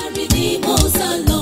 Calvary ni mo sá lọ.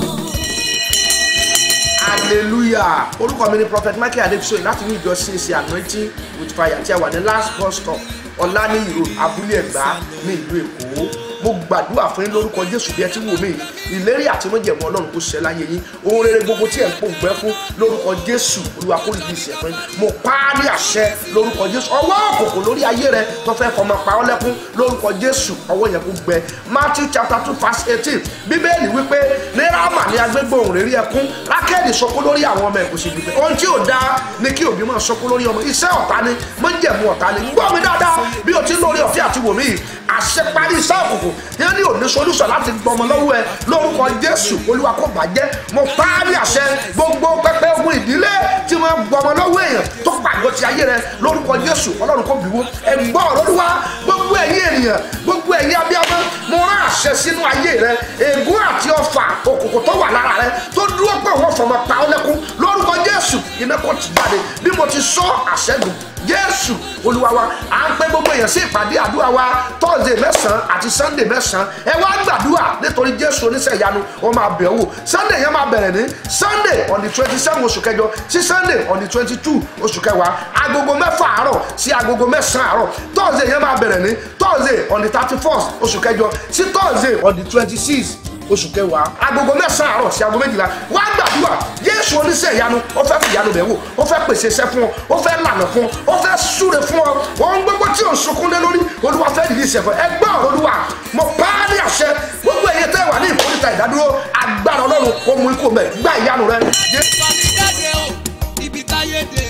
hallelujah orúkọ mi ni prophet michael adebisoye láti ní ìjọ cac anointing with fire tí a wà ní last bus stop ọ̀lànìyí road abúlé ẹ̀gbá ní ìlú èkó mo gbàdúrà fún yín lórúkọ jésù bí ẹ ti wò mí ìlérí àti mọ́jẹ̀mú ọlọ́run kò ṣẹ láyé yín ohun rere gbogbo tí ẹ̀ ń pòǹgbẹ́ fún lórúkọ jésù olúwa kó lè ṣe fún yín mo pa á ní àṣẹ lórúkọ jésù ọwọ́ òkòkò lórí ayé rẹ tó fẹ́ fọmọ pa ọ́ lẹ́kún lórúkọ jésù ọwọ́ yẹn kó gbẹ matthew chapter two verse eighteen bíbélì wípé ní rámà ní agbégbòhùn rírí ẹkún rákẹ́ẹ̀dì sọkún lórí àwọn ọmọ ẹ̀kọ́ sí gbígbẹ́ ohun tí ò dáa ni kí òbí máa sọkún lórí ọmọ iṣẹ́ ọ̀tá ni mọ́jẹ̀mú ọ̀tá ni gbọ́ mi dáadáa bí o ti ń lórí ọ̀fẹ́ àti wòmí yìí àṣeparí iṣẹ́ òkùnkùn yẹn ní òní solúsọ̀ láti gbọmọ lọ́wọ́ ẹ lórúkọ jésù olúwa kò bàjẹ́ mo pa á ní àṣẹ gbogbo pẹpẹ ogun ìdílé tí wọ́n gbọmọ lọ́wọ́ èèyàn tó pàgọ́ ti ayé rẹ lórúkọ jésù ọlọ́run kò bìwó ẹ̀gbọ́n olúwa gbogbo ẹ̀yin ènìyàn gbogbo ẹ̀yin abiyamọ mo rán àṣẹ sínú ayé rẹ ègún àti ọfà òkùnkùn tó wà lára rẹ tó dúró pé wọ́n fọmọ pa ọ́ lẹ́kún lórúkọ jésù iná kò ti jáde bí mo ti sọ àṣẹgùn jésù olúwa wa à ń pẹ́ gbogbo èèyàn sí ìpàdé àdúrà wa tọ́sídẹ̀ẹ́ mẹ́sàn-án àti sànńdẹ̀ mẹ́sàn-án ẹ wá gbàdúrà nítorí jésù oníṣẹ́ ìyanu ó máa bẹ̀ wò sànńdẹ̀ yẹn máa bẹ̀rẹ̀ ní sunday on the twenty seven oṣù kẹjọ sí sunday on the twenty two oṣù kẹwàá agogo mẹ́fà àárọ̀ sí agogo mẹ́sàn-án àárọ̀ tọ́sídẹ̀ẹ́ yẹn máa bẹ̀rẹ̀ ní thursday on the thirty first oṣù kẹjọ sí thursday on the twenty six oṣù kẹwàá agogo mẹ́sàn-án àárọ̀ sí agogo méjìlá wá gbàdúrà jésù oníṣẹ́ ìyanu ó fẹ́ fi ìyanu bẹ̀ wò ó fẹ́ pèsè iṣẹ́ fún ọ ó fẹ́ lànà fún ọ ó fẹ́ súre fún ọ ohun gbogbo tí ò ń sunkún lé lórí olúwa fẹ́ dìde ìṣẹ̀fọ́ ẹgbẹ́ ọ̀rọ̀ olúwa mo pa á ní àṣẹ gbogbo ẹ̀yẹ tẹ́ wà ní ìkórìtà ìdádúró agbára ọlọ́run ó mú ikú mẹ́ gbá ìyanu rẹ. Fàmí jáde o, ibi táyé dé